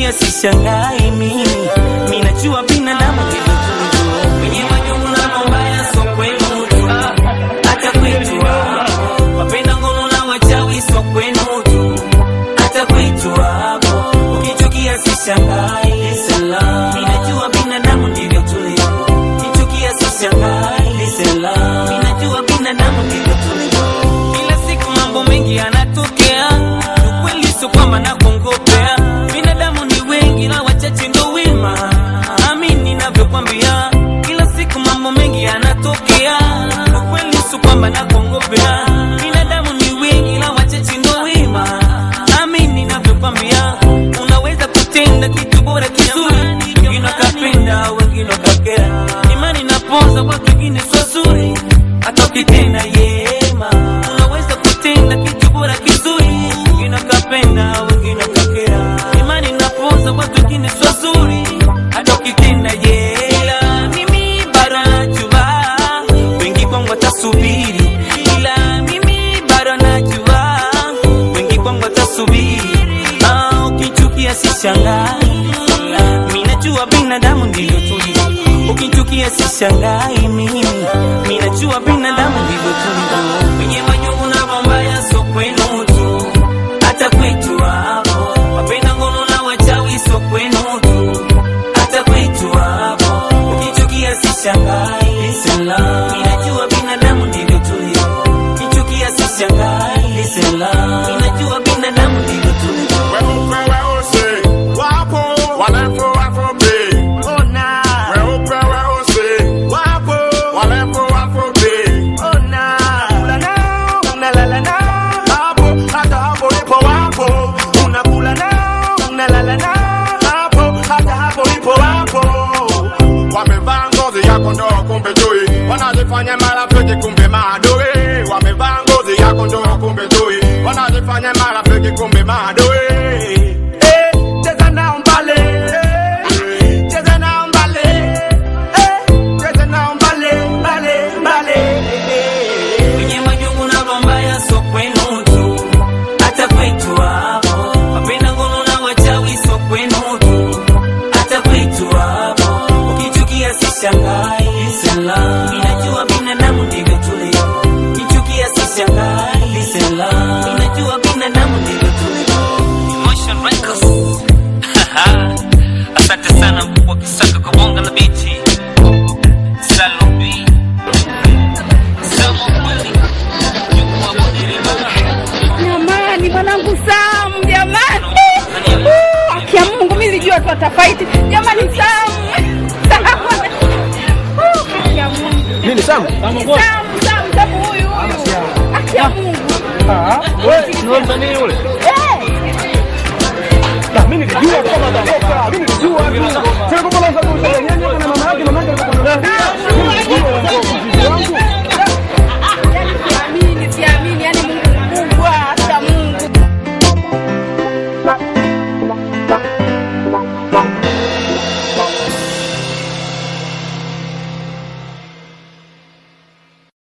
ukichukia sishangai mimi minajua binadamu ndivyo tulivyo wenye majungu na mabaya so kwenu tu hata kwetu hapo wapenda ngono na wachawi so kwenu tu hata kwetu hapo ukichukia sishangai salam minajua binadamu ndivyo tulivyo ukichukia sishangai salam minajua binadamu ndivyo tulivyo kila siku mambo mengi yanatokea ukweli sio kwamba nakongopea binadamu ni wengi na wachache ndo wema amini navyokwambia kila siku mambo mengi yanatokea ukweli sio kwamba nakongopea binadamu ni wengi na wachache ndo wema amini navyokwambia unaweza kutenda kitu bora kizuri wengine wakapenda wengine wakakera imani napoza kwa kingine sio zuri hata ukitenda yema unaweza kutenda kitu bora kizuri wengine wakapenda wengine wakakera imani napoza kwa kingine sio zuri hata ukitenda yela mimi bado najua wengi kwangu watasubiri ila mimi bado najua wengi kwangu watasubiri ah, ukichukia sishangai minajua binadamu ndivyo tulivyo ukichukia sishangai mimi minajua binadamu ndivyo tulivyo wenye majungu na mambaya so kwenu tu hata kwetu hapo wapenda ngono na wachawi so kwenu tu hata kwetu hapo ukichukia sishangai salam minajua binadamu ndivyo tulivyo ukichukia sishangai salam minajua binadamu ndivyo tulivyo Weupe weusi wapo, warefu wafupi. Weupe weusi wapo, warefu wafupi. Unakula nao, unalala nao. Hapo, hata hapo ipo wapo. Unakula nao, unalala nao. Hapo, hata hapo ipo wapo. Wamevaa ngozi ya kondoo kumbe chui, wanajifanya marafiki kumbe maadui. Wamevaa ngozi ya kondoo kumbe chui, wanajifanya marafiki kumbe maadui. Eh, cheza nao mbale, eh, cheza nao mbale, eh, cheza nao mbale, mbale, mbale. wenye majungu na mambaya so kwenu tu hata kwetu hapo wapenda ngono na wachawi so kwenu tu hata kwetu hapo ukichukia sishangai salam inajua binadamu ndivyo tulivyo ukichukia sishangai salam inajua binadamu ndivyo tulivyo Emotion Records asante sana mkubwa kisaka kwa bonga la biti Salome Jamani, mwanangu Sam, jamani, Uh, haki ya Mungu, mimi nilijua tu atafaiti. Jamani, Sam, Sam, Uh, haki ya Mungu, Nini Sam? Sam, Sam, Sam huyu huyu, haki ya Mungu. Wewe ni msanii yule? Eh, Na mimi nilijua tu kama atatoka. Mimi nilijua tu. Sasa kwa sababu nyanya na mama yake mama yake alikuwa